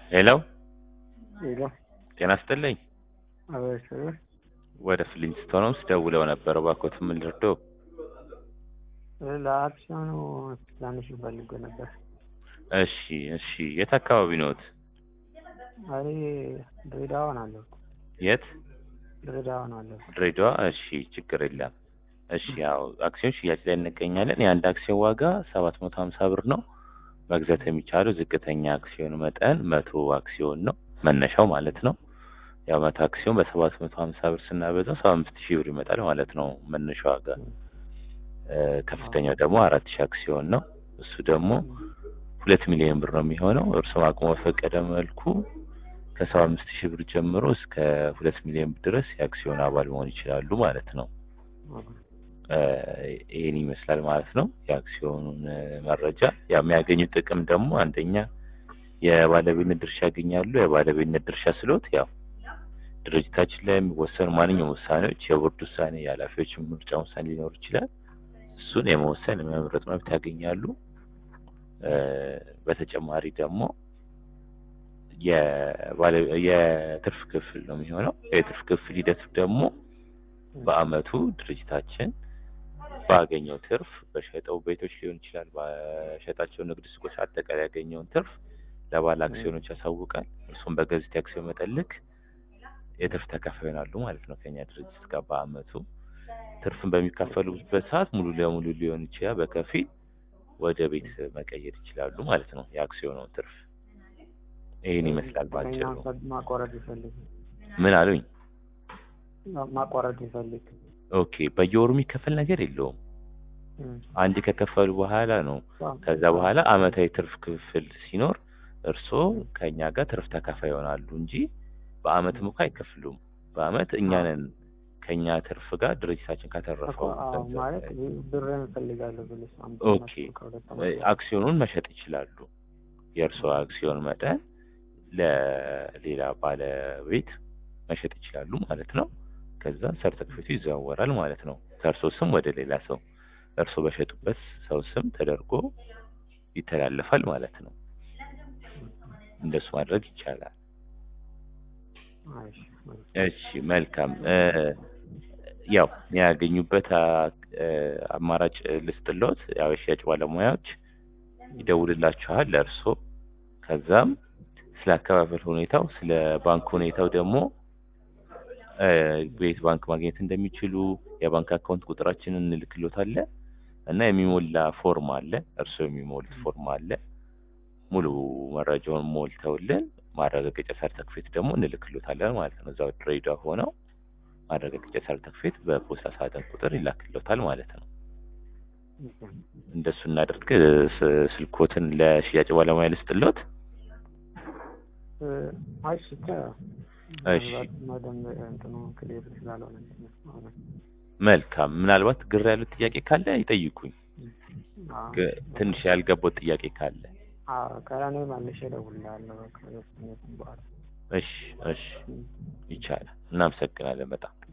ሄሎ ሄሎ ጤና ይስጥልኝ። አቤት ወደ ፍሊንስቶንስ ደውለው ነበር። እባክዎት ምን ልርዳው? ለአክሲዮኑ ትናንሽ ፈልጎ ነበር። እሺ እሺ። የት አካባቢ ነዎት? እኔ ድሬዳዋ ነው ያለሁት። የት? ድሬዳዋ ነው ያለሁት። ድሬዳዋ። እሺ ችግር የለም። እሺ ያው አክሲዮን ሽያጭ ላይ እንገኛለን። የአንድ አክሲዮን ዋጋ ሰባት መቶ ሀምሳ ብር ነው። መግዛት የሚቻለው ዝቅተኛ አክሲዮን መጠን መቶ አክሲዮን ነው መነሻው ማለት ነው። ያው መቶ አክሲዮን በሰባት መቶ ሀምሳ ብር ስናበዛው ሰባ አምስት ሺህ ብር ይመጣል ማለት ነው መነሻ ዋጋ። እ፣ ከፍተኛው ደግሞ አራት ሺህ አክሲዮን ነው። እሱ ደግሞ ሁለት ሚሊዮን ብር ነው የሚሆነው። እርስዎም አቅሞ በፈቀደ መልኩ ከሰባ አምስት ሺህ ብር ጀምሮ እስከ ሁለት ሚሊዮን ብር ድረስ የአክሲዮን አባል መሆን ይችላሉ ማለት ነው። እ፣ ይህን ይመስላል ማለት ነው የአክሲዮኑን እ፣ መረጃ። ያው የሚያገኙት ጥቅም ደግሞ አንደኛ የባለቤትነት ድርሻ ያገኛሉ። የባለቤትነት ድርሻ ስሎት ያው ድርጅታችን ላይ የሚወሰኑ ማንኛውም ውሳኔዎች የቦርድ ውሳኔ፣ የኃላፊዎች ምርጫ ውሳኔ ሊኖር ይችላል። እሱን የመወሰን የመምረጥ መብት ያገኛሉ። እ፣ በተጨማሪ ደግሞ የባለ- የትርፍ ክፍል ነው የሚሆነው። የትርፍ ክፍል ሂደቱ ደግሞ በአመቱ ድርጅታችን ባገኘው ትርፍ በሸጠው ቤቶች ሊሆን ይችላል፣ በሸጣቸው ንግድ ሱቆች አጠቃላይ ያገኘውን ትርፍ ለባለ አክሲዮኖች ያሳውቃል። እርሱም በገዙት የአክሲዮን መጠን ልክ የትርፍ ተካፋይ ይሆናሉ ማለት ነው ከኛ ድርጅት ጋር በአመቱ ትርፍን በሚካፈሉበት ሰዓት ሙሉ ለሙሉ ሊሆን ይችላል፣ በከፊል ወደ ቤት መቀየር ይችላሉ ማለት ነው የአክሲዮኑን ትርፍ። ይህን ይመስላል ባጭሩ። ማቋረጥ ይፈልግ ምን አሉኝ? ማቋረጥ ይፈልግ ኦኬ በየወሩ የሚከፈል ነገር የለውም። አንድ ከከፈሉ በኋላ ነው ከዛ በኋላ አመታዊ ትርፍ ክፍል ሲኖር እርስዎ ከኛ ጋር ትርፍ ተካፋይ ይሆናሉ እንጂ በአመትም እኮ አይከፍሉም። በአመት እኛ ነን ከኛ ትርፍ ጋር ድርጅታችን ካተረፈው ገንዘብ ማለት ላይ ብር እንፈልጋለሁ ብለሽ አንድ ኦኬ ከሁለት እ፣ አክሲዮኑን መሸጥ ይችላሉ። የእርስዎ አክሲዮን መጠን ለሌላ ባለቤት መሸጥ ይችላሉ ማለት ነው። ከዛ ሰርተፊኬቱ ይዘዋወራል ማለት ነው ከእርስዎ ስም ወደ ሌላ ሰው እርስዎ በሸጡበት ሰው ስም ተደርጎ ይተላለፋል ማለት ነው። እንደሱ ማድረግ ይቻላል። እሺ፣ እሺ መልካም እ፣ ያው ያገኙበት አ- እ፣ አማራጭ ልስጥሎት። ያው የሽያጭ ባለሙያዎች ይደውልላችኋል ለእርስዎ። ከዛም ስለ አከፋፈል ሁኔታው፣ ስለ ባንክ ሁኔታው ደግሞ እ፣ በየት ባንክ ማግኘት እንደሚችሉ የባንክ አካውንት ቁጥራችንን እንልክሎታለን እና የሚሞላ ፎርም አለ። እርስዎ የሚሞሉት ፎርም አለ። ሙሉ መረጃውን ሞልተውልን ማረጋገጫ ሰርተክፌት ደግሞ እንልክሎታለን ማለት ነው። እዛው ድሬዳዋ ሆነው ማረጋገጫ ሰርተክፌት በፖስታ ሳጥን ቁጥር ይላክሎታል ማለት ነው። እንደሱ እናደርግ። ስ- ስልኮትን ለሽያጭ ባለሙያ ልስጥሎት። እ፣ አይ ብቻ እሺ መደም እንትኑ ክሊር ስላልሆነ ነው። መልካም። ምናልባት ግር ያሉት ጥያቄ ካለ ይጠይቁኝ። አዎ፣ ግ- ትንሽ ያልገባው ጥያቄ ካለ አዎ፣ ከእኔ መልሼ እደውልልሃለሁ ከሁለት ስሜት በኋላ እሺ እሺ ይቻላል። እናመሰግናለን በጣም